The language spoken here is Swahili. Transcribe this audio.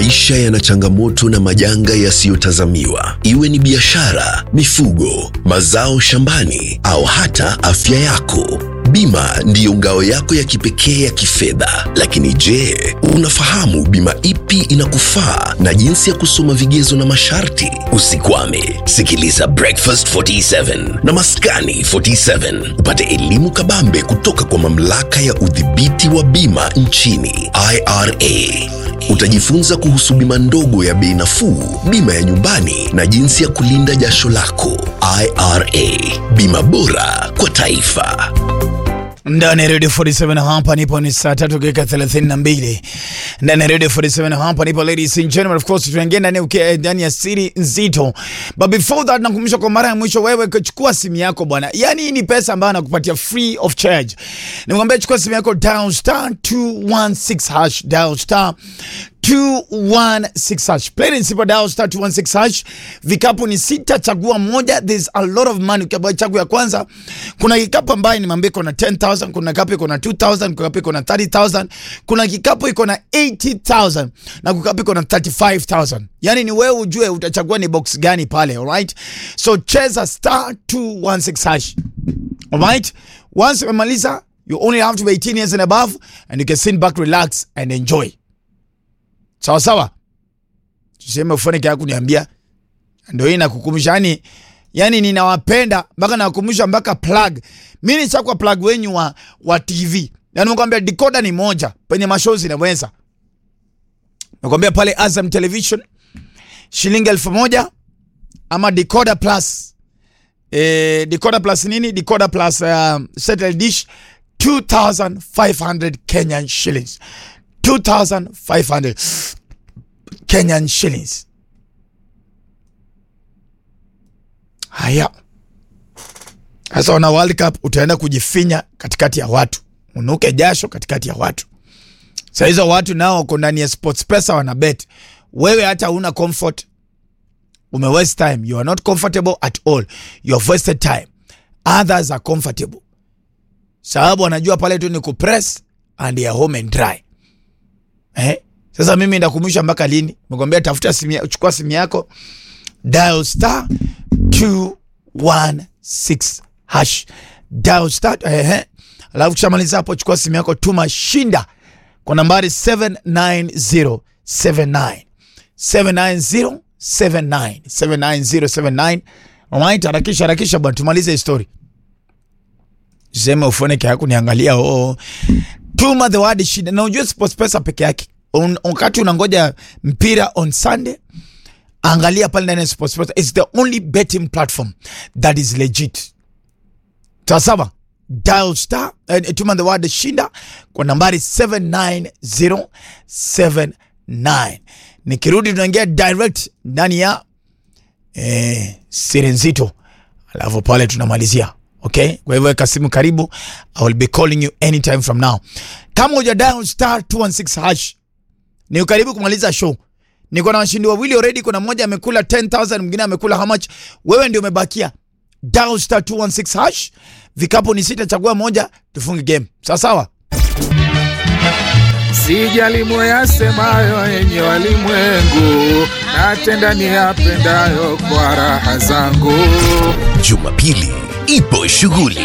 Maisha yana changamoto na majanga yasiyotazamiwa, iwe ni biashara, mifugo, mazao shambani au hata afya yako. Bima ndiyo ngao yako ya kipekee ya kifedha. Lakini je, unafahamu bima ipi inakufaa na jinsi ya kusoma vigezo na masharti? Usikwame, sikiliza Breakfast 47 na Maskani 47 upate elimu kabambe kutoka kwa mamlaka ya udhibiti wa bima nchini IRA. Utajifunza kuhusu bima ndogo ya bei nafuu, bima ya nyumbani na jinsi ya kulinda jasho lako. IRA, bima bora kwa taifa. ndani ya redio 47 hapa nipo ni saa tatu dakika 32 ndani ya redio 47 hapa nipo ladies and gentlemen of course tunaingia ndani ya uke- ndani ya siri nzito but before that nakumbusha kwa mara ya mwisho wewe kuchukua simu yako bwana yani hii ni pesa ambayo anakupatia free of charge nimwambia chukua simu yako down star 216 hash down star 216 hash plain and simple dial star 216 hash vikapu ni sita chagua moja there's a lot of money ukiambiwa chagua ya kwanza kuna kikapu ambayo nimeambia iko na 10000 kuna kikapu iko na 2000 kuna kikapu iko na 30000 kuna kikapu iko na 80000 na kikapu iko na 35000 yani ni wewe ujue utachagua ni box gani pale alright so cheza star 216 hash alright once umemaliza you only have to be 18 years and above and you can sit back relax and enjoy sawa sawa tuseme ufanike ya kuniambia ndio hii nakukumbusha yani yani ninawapenda mpaka nakukumbusha mpaka plug mi nishakwa plug wenyu wa, wa tv yani mekwambia dikoda ni moja penye mashow zinaweza mekwambia pale azam television shilingi elfu moja ama decoder plus eh, decoder plus nini decoder plus uh, satellite dish 2500 kenyan shillings 2500 kenyan shillings haya sasa wana world cup utaenda kujifinya katikati ya watu unuke jasho katikati ya watu sa hizo watu nao wako ndani ya sports pesa wana bet wewe hata una comfort ume waste time you are not comfortable at all you have wasted time others are comfortable sababu wanajua pale tu ni kupress and they are home and dry eh? sasa mimi ndakumbusha mpaka lini mekwambia tafuta simu ya- chukua simu yako dial star 216 hash dial star eh, alafu kishamaliza hapo chukua simu yako tuma shinda kwa nambari 79079 79079 79079 alright harakisha harakisha bwana tumalize hii story sema ufoneke yako niangalia oh. tuma the word shida na ujue sports pesa peke yake Un- wakati unangoja mpira on sunday angalia pale ndani ya sports pesa it's the only betting platform that is legit sawasawa dial star eh, tuma the word shinda kwa nambari 79079 nikirudi tunaingia direct ndani ya eh, siri nzito alafu pale tunamalizia okay kwa hivyo weka simu karibu i will be calling you anytime from now kama uja dial star 216 hash ni karibu kumaliza show niko na washindi wawili already kuna mmoja amekula 10000 mwingine amekula how much wewe ndio umebakia dial star 216 hash vikapu ni sita chagua moja tufunge game sawa sawa Sijali moyasemayo yenye walimwengu, natenda niyapendayo kwa raha zangu. Jumapili ipo shughuli